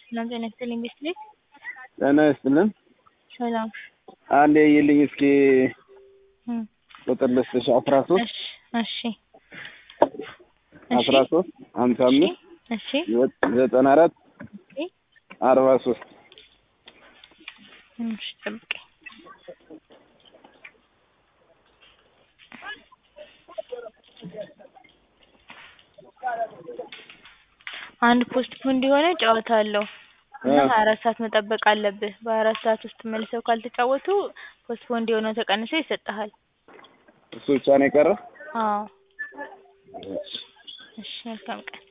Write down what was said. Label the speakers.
Speaker 1: ሰላም ጤና ይስጥልኝ ቤስት
Speaker 2: ጤና ይስጥልን።
Speaker 1: ሰላም
Speaker 2: አንዴ ይልኝ እስኪ
Speaker 1: እም፣
Speaker 2: ቁጥር ልስጥሽ አስራ ሶስት
Speaker 1: እሺ እሺ
Speaker 2: አስራ ሶስት ሀምሳ አምስት
Speaker 1: እሺ
Speaker 2: ዘጠና አራት
Speaker 1: እሺ
Speaker 2: አርባ ሶስት
Speaker 1: እሺ ጠብቀኝ አንድ ፖስት ፖንድ የሆነ ጨዋታ አለው እና
Speaker 2: እ
Speaker 1: ሀያ አራት ሰዓት መጠበቅ አለብህ። በሀያ አራት ሰዓት ውስጥ መልሰው ካልተጫወቱ ፖስት ፖንድ የሆነው ተቀንሶ ይሰጥሃል።
Speaker 2: እሱ ብቻ ነው የቀረ።
Speaker 1: አዎ እሺ መልካም ቀን